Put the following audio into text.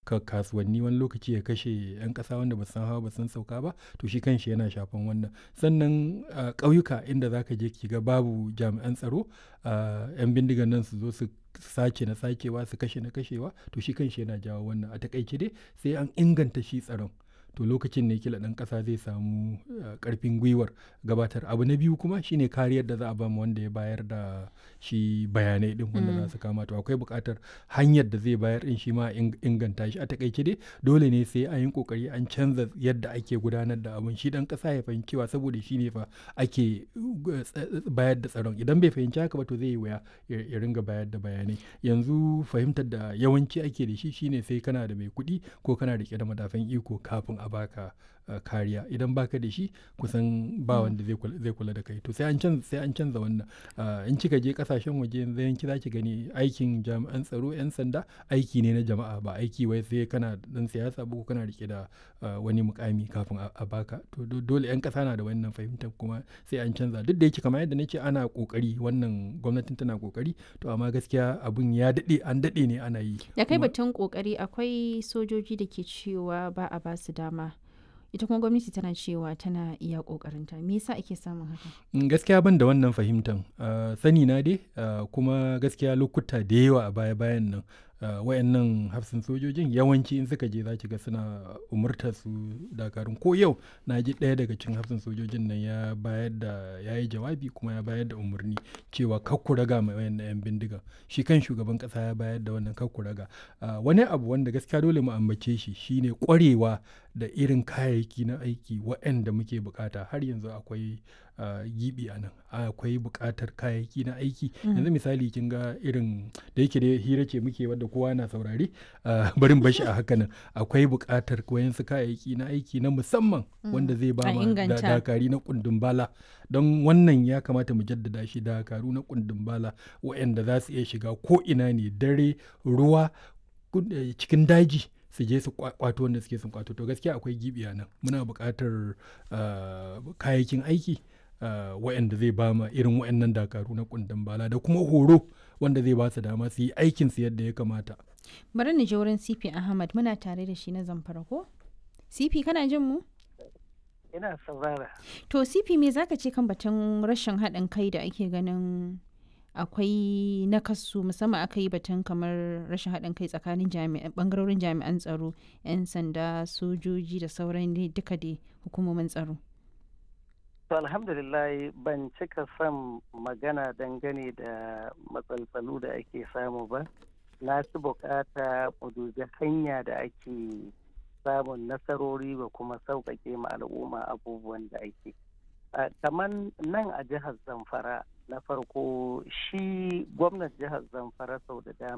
kasuwanni wani lokaci ya kashe 'yan ƙasa wanda ba san hawa ba san sauka ba to shi kanshi yana shafan wannan sannan ƙauyuka inda za ka je ki ga babu jami'an tsaro 'yan bindigan nan su zo su sace na sacewa su kashe na kashewa to shi kanshi yana jawo wannan a takaice dai sai an inganta shi tsaron to lokacin ne kila ɗan ƙasa zai samu ƙarfin gwiwar gabatar abu na biyu kuma shine kariyar da za a bamu wanda ya bayar da shi bayanai din wanda za su kama to akwai buƙatar hanyar da zai bayar din shi ma inganta shi a takaice dai dole ne sai an yi kokari an canza yadda ake gudanar da abun shi ɗan ƙasa ya fahimci cewa saboda shi ne fa ake bayar da tsaron idan bai fahimci haka ba to zai yi wuya ya ringa bayar da bayanai yanzu fahimtar da yawanci ake da shi shine sai kana da mai kuɗi ko kana rike da madafan iko kafin a baka uh, kariya idan baka da shi kusan ba wanda zai kula da kai to sai an canza sai an canza wannan uh, in kika je kasashen waje yanzu yanki zaki gani aikin jami'an tsaro yan sanda aiki ne na jama'a ba aiki wai sai kana dan siyasa ba ko kana rike da uh, wani mukami kafin a baka to dole yan kasa na da wannan fahimtar kuma sai an canza duk da yake kamar yadda nake ana kokari wannan gwamnatin tana kokari to amma gaskiya abun ya dade an dade ne ana yi da kai batun kokari akwai sojoji da ke cewa ba a ba su dama ita kuma gwamnati tana cewa tana iya kokarinta me yasa ake samun haka gaskiya ban da wannan fahimtan uh, sani na dai uh, kuma gaskiya lokuta da yawa a baya bayan nan uh, wayannan hafsin sojojin yawanci in suka je za ki ga suna umurtar su dakarun ko yau na ji ɗaya daga cikin hafsin sojojin nan ya bayar da ya yi jawabi kuma ya bayar da umarni cewa kakku raga mai wayannan yan bindiga shi kan shugaban ƙasa ya bayar da wannan kakku raga wani abu wanda gaskiya dole mu ambace shi shine ƙwarewa da irin kayayyaki na aiki waɗanda muke bukata har yanzu akwai uh, gibi a nan akwai bukatar kayayyaki na aiki mm. yanzu misali kin ga irin da yake da hira ce muke wadda kowa na saurare uh, barin bashi a haka nan akwai bukatar wayansu kayayyaki na aiki na musamman mm. wanda zai ba ma da, dakari na kundin bala don wannan ya kamata mu jaddada shi dakaru na kundin bala waɗanda za su iya shiga ko ina ne dare ruwa cikin daji su je su kwato wanda suke sun kwato to gaskiya akwai gibi nan muna buƙatar kayayyakin aiki waɗanda zai ba ma irin waɗannan dakaru na kundin bala da kuma horo wanda zai ba su dama su yi aikin su yadda ya kamata bari ni je wurin CP Ahmad muna tare da shi na zamfara ko CP kana jin mu ina saurara to CP me zaka ce kan batun rashin haɗin kai da ake ganin akwai nakasu musamman aka yi batun kamar rashin haɗin kai tsakanin bangarorin jami'an tsaro 'yan sanda sojoji da sauran duka da hukumomin tsaro to alhamdulillah ban cika son magana dangane da matsaltsalu da ake samu ba na fi bukata mu dubi hanya da ake samun nasarori ba kuma sauƙaƙe ma al'umma abubuwan da ake kamar nan a jihar zamfara na farko shi gwamnan jihar zamfara sau da dama